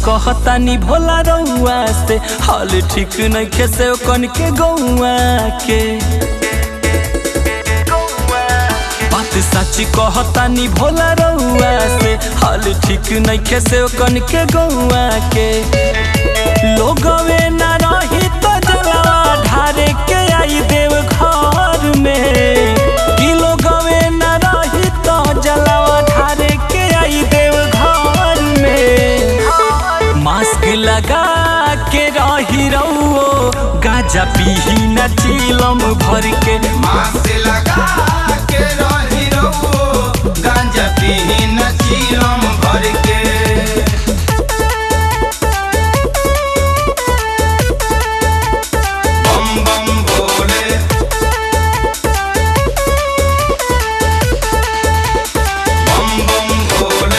कहतानी भोला रउआ से हाल ठीक नइखे से कन के गौआ के बात सच कहतानी भोला रउआ से हाल ठीक नइखे से कन के गौआ के लोगवे न रही तो जलवा ढारे के आई देव घर में कि लोगवे न रही तो जलवा ढारे के आई देव घर में मास्क लगा के रही रहो गाजा पीही न चीलम भर के मास्क लगा के रही रहो गांजा पीही न चीलम भर के बम बम भोले बम बम भोले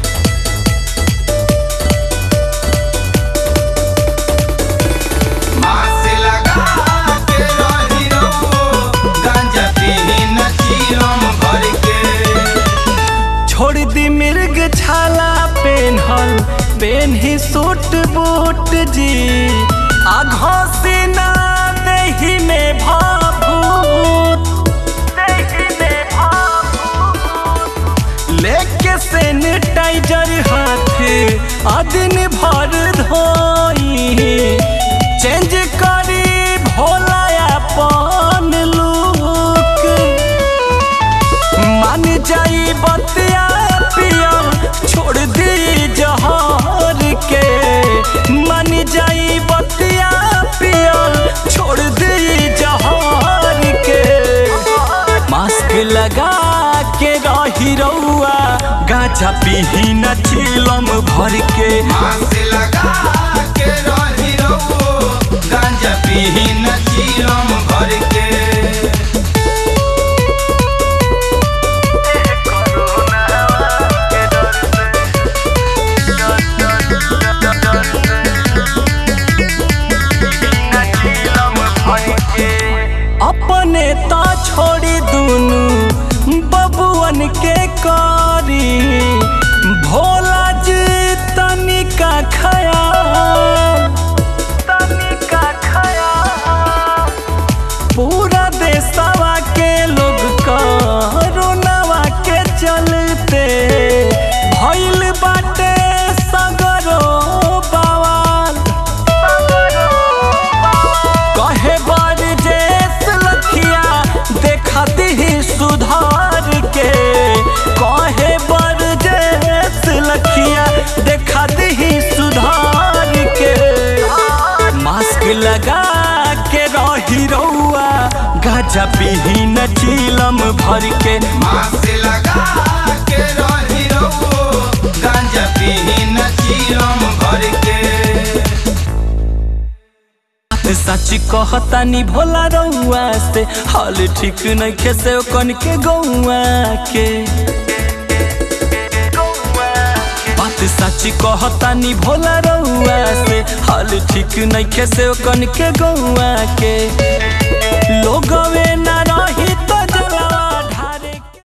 मास्क लगा के रही रहो गांजा पीही न चीलम भर के छोड़ दी मिर्ग छाला पेन्हल पेन ही सूट बूट जी आघो से ना देही में भाभूत देही में भाभूत लेके सैनिटाइजर हाथ आदिन भर धोई चेंज करी भोला अपन लुक मान जाई बतिया पिया छोड़ दी जहर के मान जाई बतिया पिया छोड़ दी जहर के मास्क लगा के रही रउआ गाजा पीही न चीलम भर के मास्क लगा के रही रहो गांजा पीही न चीलम भर के अपने ता छोड़ी दुनु बबुअन के करी भोला जी तनिका खयाल तनिका खयाल पूरा देशवा के लोग कोरोनावा के चलते भइल बाटे सगरो बवाल कहे बड़ जेस लखिया देखा दी सुधार के कहे बड़ जेस लखिया देखा दी सुधार के मास्क लगा के रही रउआ गाजा पीही न चीलम भर के मास्क लगा के रही रहो गांजा पीही न चीलम भर के सच कहतानी भोला रउआ से हाल ठीक नइखे से कन के गौआ के बात सच कहतानी भोला रउआ से हाल ठीक नइखे से कन के गौआ के